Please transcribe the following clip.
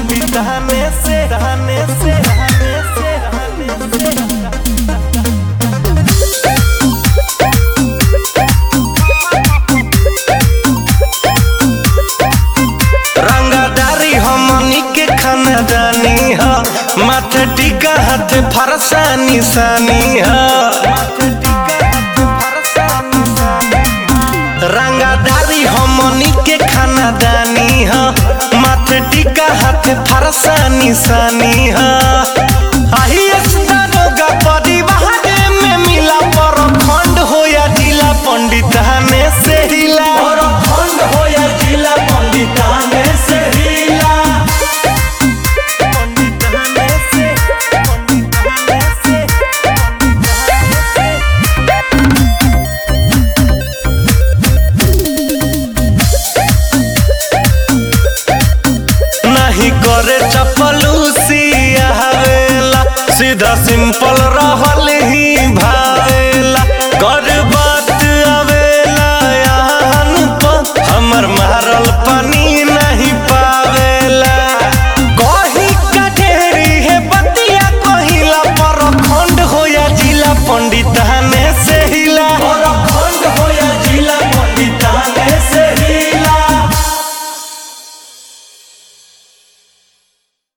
पंडित रहने से रहने से रहने से रहने से रंगादारी हमनी के खानदानी ह माथे टीका हाथ फरसा निशानी ह रंगादारी हमनी के खानदानी ह माथे टीका हाथ फरसा निशानी ह आही दारोगा परिवार में मिला पर खंड हो या जिला पंडिताने से हिला खंड हो या जिला पंडिताने से हिला पंडिताने से पंडिताने से नहीं करे चपलूसी आवेला सीधा सिंपल रहल ही